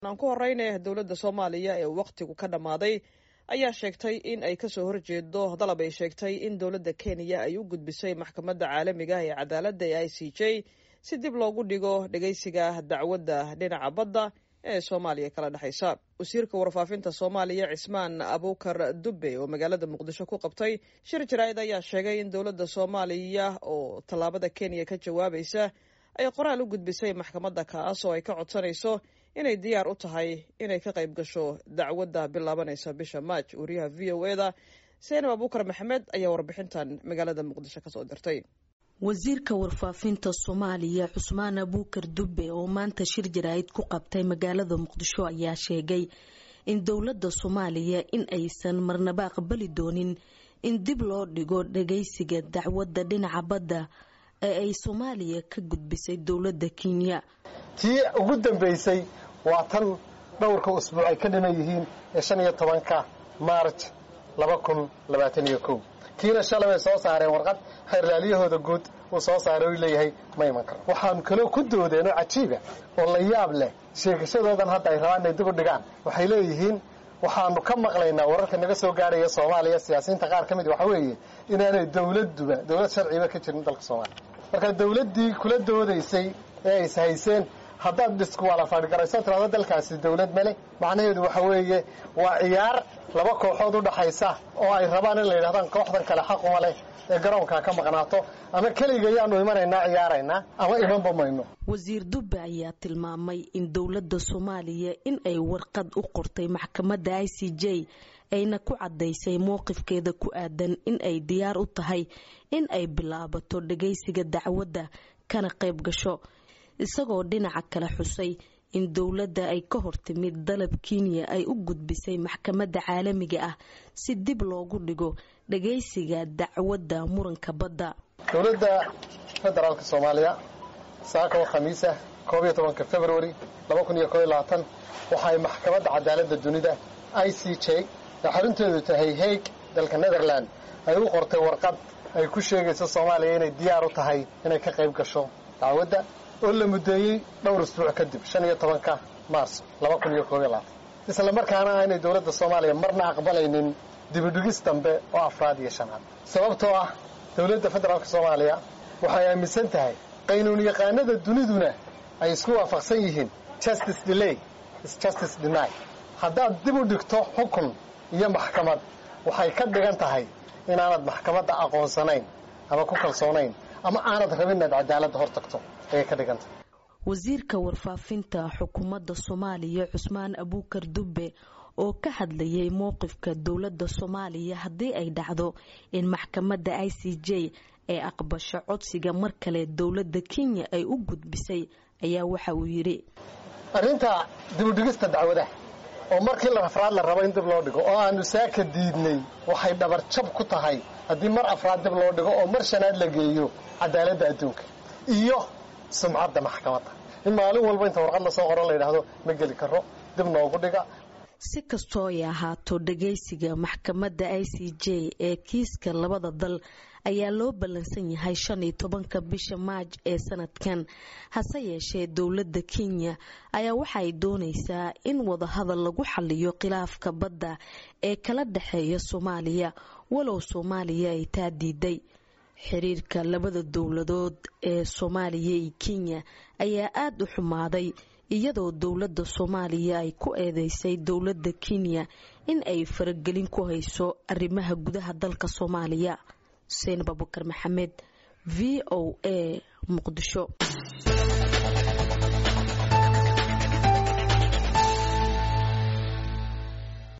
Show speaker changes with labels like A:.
A: aan ku horeyne dowladda soomaaliya ee wakhtigu ka dhammaaday ayaa sheegtay in ay kasoo horjeedo dalab ay sheegtay in dowladda kenya ay u gudbisay maxkamadda caalamiga ee cadaaladda ee i c j si dib loogu dhigo dhegeysiga dacwadda dhinaca badda ee soomaaliya kala dhexaysa wasiirka warfaafinta soomaaliya cismaan abuukar dubbe oo magaalada muqdisho ku qabtay shir jaraa'id ayaa sheegay in dowladda soomaaliya oo tallaabada kenya ka jawaabaysa ay qoraal u gudbisay maxkamadda kaas oo ay ka codsanayso inay diyaar u tahay inay ka qayb gasho dacwadda bilaabanaysa bisha maaj wariyaha v o eda seenab abuukar maxamed ayaa warbixintan magaalada muqdisho kasoo dirtay
B: wasiirka warfaafinta soomaaliya cusmaan abuukar dubbe oo maanta shir jaraa'id ku qabtay magaalada muqdisho ayaa sheegay in dowladda soomaaliya in aysan marnaba aqbali doonin in dib loo dhigo dhageysiga dacwadda dhinaca badda ee ay soomaaliya ka gudbisay dowladda kenya
C: tii ugu dambeysay waa tan dhowrka usbuuc ay ka dhiman yihiin ee shan iyo tobanka maarj laba kun labaatan iyo kow kiina shalay bay soo saareen warqad xeerlaalyahooda guud uu soo saaray u leeyahay ma iman karo waxaanu kaloo ku doodeen oo cajiiba oo la yaab leh sheegashadoodan hadda ay rabaan inay dib u dhigaan waxay leeyihiin waxaanu ka maqlaynaa wararka naga soo gaarhaya soomaaliya siyaasiyiinta qaar ka mid waxa weeye inaanay dowladduba dowlad sharciba ka jirin dalka soomaaliya marka dowladdii kula doodaysay ee ay ishayseen haddaad diskuwalafaadhgarayso tirado dalkaasi dowlad male macnaheedu waxa weeye waa ciyaar laba kooxood u dhaxaysa oo ay rabaan in la yidhahdaan kooxdan kale xaquma leh ee garoonkaa ka maqnaato ama keliga yaanu imanaynaa ciyaaraynaa ama imanba mayno
B: wasiir dubbe ayaa tilmaamay in dowladda soomaaliya in ay warqad u qortay maxkamadda i c j ayna ku caddaysay mowqifkeeda ku aadan in ay diyaar u tahay in ay bilaabato dhagaysiga dacwadda kana qayb gasho isagoo dhinaca kale xusay in dowladda ay ka hortimid dalab kenya ay u gudbisay maxkamadda caalamiga ah si dib loogu dhigo dhagaysiga dacwadda muranka badda
C: dowladda federaalka soomaaliya saaka oo khamiisa koob iyo tobanka februari laba kun iyo koob iyo labaatan waxaay maxkamadda cadaaladda dunida i c j ee xarunteedu tahay haig dalka netherland ay u qortay warqad ay ku sheegayso soomaaliya inay diyaar u tahay inay ka qayb gasho dacwadda oo la muddeeyey dhowr isbuuc kadib shan iyo tobanka maars laba kun iyo koob iyo labaatan isla markaana aanay dowladda soomaaliya marna aqbalaynin dibidhigis dambe oo afraad iyo shanaad sababtoo ah dowladda federaalka soomaaliya waxay aaminsan tahay qaynuun yaqaanada duniduna ay isku waafaqsan yihiin justice delay is justice deny haddaad dib u dhigto xukun iyo maxkamad waxay ka dhigan tahay inaanad maxkamadda aqoonsanayn ama ku kalsoonayn ama aanad rabin inaad cadaaladda hor tagto ayay ka dhigan tahay
B: wasiirka warfaafinta xukuumadda soomaaliya cusmaan abuukar dubbe oo ka hadlayay mowqifka dowladda soomaaliya haddii ay dhacdo in maxkamadda i c j ay aqbasho codsiga mar kale dowladda kenya ay u gudbisay ayaa waxa uu yidhi
C: arrinta dibudhigista dacwadaha oo markii afraad la rabo in dib loo dhigo oo aanu saaka diidnay waxay dhabar jab ku tahay haddii mar afraad dib loo dhigo oo mar shanaad la geeyo cadaaladda adduunka iyo sumcadda maxkamadda in maalin walba inta warqad lasoo qoro la yidhaahdo ma geli karo dib noogu dhiga
B: si kastoo ay ahaato dhagaysiga maxkamadda i c j ee kiiska labada dal ayaa loo ballansan yahay shan iyo tobanka bisha maaj ee sanadkan hase yeeshee dowladda kenya ayaa waxaay doonaysaa in wadahadal lagu xaliyo khilaafka badda ee kala dhexeeya soomaaliya walow soomaaliya ay taa diiday xiriirka labada dowladood ee soomaaliya iyo kenya ayaa aada u xumaaday iyadoo dowladda soomaaliya ay ku eedeysay dowladda kenya in ay faragelin ku hayso arrimaha gudaha dalka soomaaliya xuseen babukar maxamed v o a muqdisho